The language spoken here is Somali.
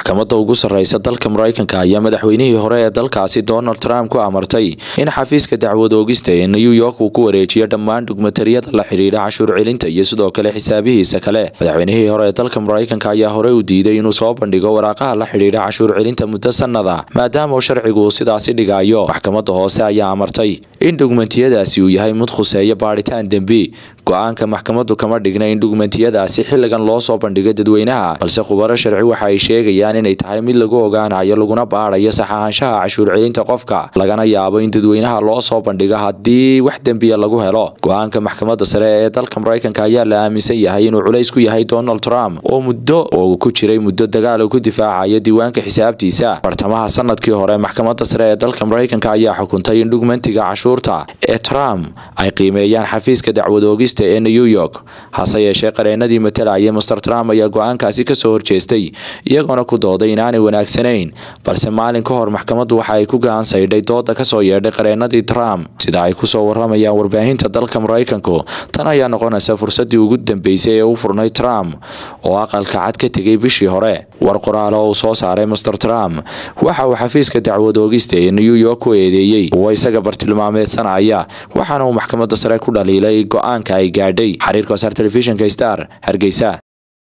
maxkamadda ugu sarreysa dalka maraykanka ayaa madaxweynihii hore ee dalkaasi donald trump ku amartay in xafiiska dacwad oogista ee new york uu ku wareejiyo dhammaan dhugmatariyada la xidhiidha cashuur celinta iyo sidoo kale xisaabihiisa kale madaxweynihii hore ee dalka maraykanka ayaa horey u diiday inuu soo bandhigo waraaqaha la xidhiidha cashuur celinta muddo sannada maadaama uu sharcigu uu sidaasi dhigayo maxkamadda hoose ayaa amartay in dhugmentiyadaasi uu yahay mid khuseeya baadhitaan dembi go-aanka maxkamaddu kama dhigna in dhugmentiyadaasi xilligan loo soo bandhigo dadweynaha balse khubaro sharci waxa ay sheegayaan inay tahay mid lagu ogaanayo laguna baadhayo sax ahaanshaha cashuur celinta qofka lagana yaabo in dadweynaha loo soo bandhigo haddii wax dembiya lagu helo go-aanka maxkamadda sare ee dalka maraykanka ayaa la aaminsan yahay inuu culays ku yahay donald trump oo muddo oo ku jiray muddo dagaal uu ku difaacayo diiwaanka xisaabtiisa bartamaha sanadkii hore maxkamadda sare ee dalka maraykanka ayaa xukuntay in dhugmentiga cashuurta ee trump ay qiimeeyaan xafiiska dacwad oogista ee new york hase yeeshee qareenadii matalaya master trump ayaa go-aankaasi kasoo horjeestay iyagoona ku dooday inaanay wanaagsanayn balse maalin ka hor maxkamaddu waxa ay ku gacan saydhay dooda kasoo yeedhay qareenadii trump sida ay kusoo waramayaan warbaahinta dalka maraykanku tan ayaa noqonaysa fursadii ugu dambeysay ee u furnay trump oo aqalka cad ka tegay bishii hore war qoraal oo uu soo saaray master trump waxa uu xafiiska dacwad oogista ee new york ku eedeeyey kuwa isaga bartilmaameedsanaya waxaana uu maxkamadda sare ku dhaliilay go-aanka ay gaadhay xiriirka wasaar telefishinka star hargeysa